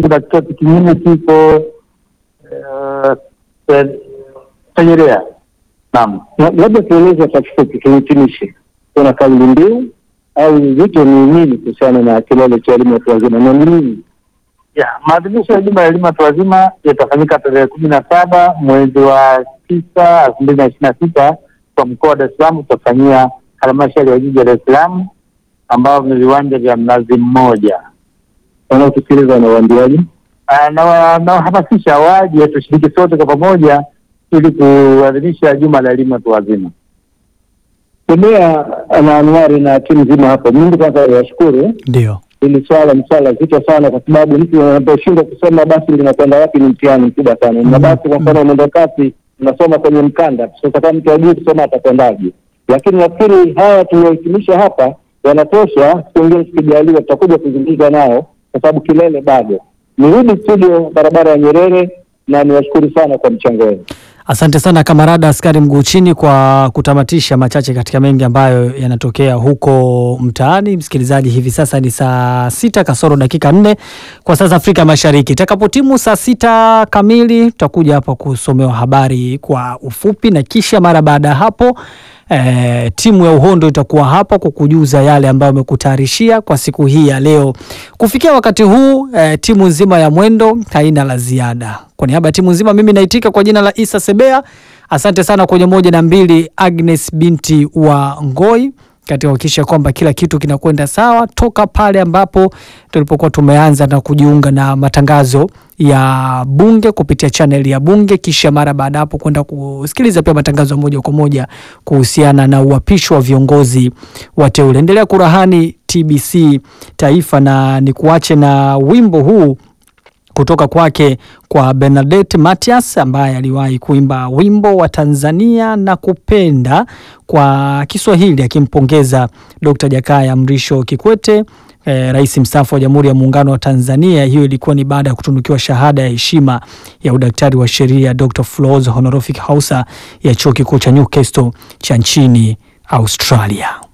kuna kitoto kingine kiko eh, Segerea. Naam, Na- labda tueleze kwa kifupi, tuhitimishe, kuna kauli mbiu au wito ni nini kuhusiana na kilele cha elimu ya watu wazima na ni nini? ya maadhimisho ya juma ya elimu ya watu wazima yatafanyika tarehe kumi na saba mwezi wa tisa elfu mbili na ishirini na sita kwa mkoa wa Dar es Salaam. Tutafanyia halmashauri ya jiji ya Dar es Salaam ambao ni viwanja vya Mnazi Mmoja. Wanaotusikiliza wanawaambiaje? Ah, na wa- nawahamasisha waje tushiriki sote kwa pamoja ili kuadhimisha juma la elimu ya watu wazima. Kemea na Anuari na timu nzima hapo, mimi kwanza niwashukuru. Ndio. Hili swala ni swala zito sana, kwa sababu mtu anaposhindwa kusema basi linakwenda wapi ni mtihani mkubwa sana. Na basi kwa mfano mwendo kasi unasoma kwenye mkanda, sasa kama mtu ajui kusoma atakwendaje? Lakini nafikiri haya tuliohitimisha hapa yanatosha. Siku ingine tukijaliwa, tutakuja kuzungumza nao, kwa sababu kilele bado. Nirudi studio barabara ya Nyerere, na niwashukuru sana kwa mchango wenu. Asante sana kamarada askari mguu chini kwa kutamatisha machache katika mengi ambayo yanatokea huko mtaani. Msikilizaji, hivi sasa ni saa sita kasoro dakika nne kwa saa za Afrika Mashariki. Itakapotimu saa sita kamili tutakuja hapa kusomewa habari kwa ufupi, na kisha mara baada ya hapo eh, timu ya Uhondo itakuwa hapa kukujuza yale ambayo amekutayarishia kwa siku hii ya leo. Kufikia wakati huu eh, timu nzima ya Mwendo haina la ziada. Kwa niaba ya timu nzima, mimi naitika kwa jina la Isa Sebea. Asante sana kwenye moja na mbili, Agnes binti wa Ngoi katika kuhakikisha kwamba kila kitu kinakwenda sawa toka pale ambapo tulipokuwa tumeanza na kujiunga na matangazo ya bunge kupitia chaneli ya bunge, kisha mara baada hapo kwenda kusikiliza pia matangazo ya moja kwa moja kuhusiana na uapisho wa viongozi wateule. Endelea kurahani TBC Taifa, na nikuache na wimbo huu kutoka kwake kwa Bernadette Matias ambaye aliwahi kuimba wimbo wa Tanzania na kupenda kwa Kiswahili akimpongeza Dr. Jakaya Mrisho Kikwete eh, rais mstaafu wa Jamhuri ya Muungano wa Tanzania. Hiyo ilikuwa ni baada ya kutunukiwa shahada ya heshima ya udaktari wa sheria Dr. Flors Honorific Hausa ya Chuo Kikuu cha Newcastle cha nchini Australia.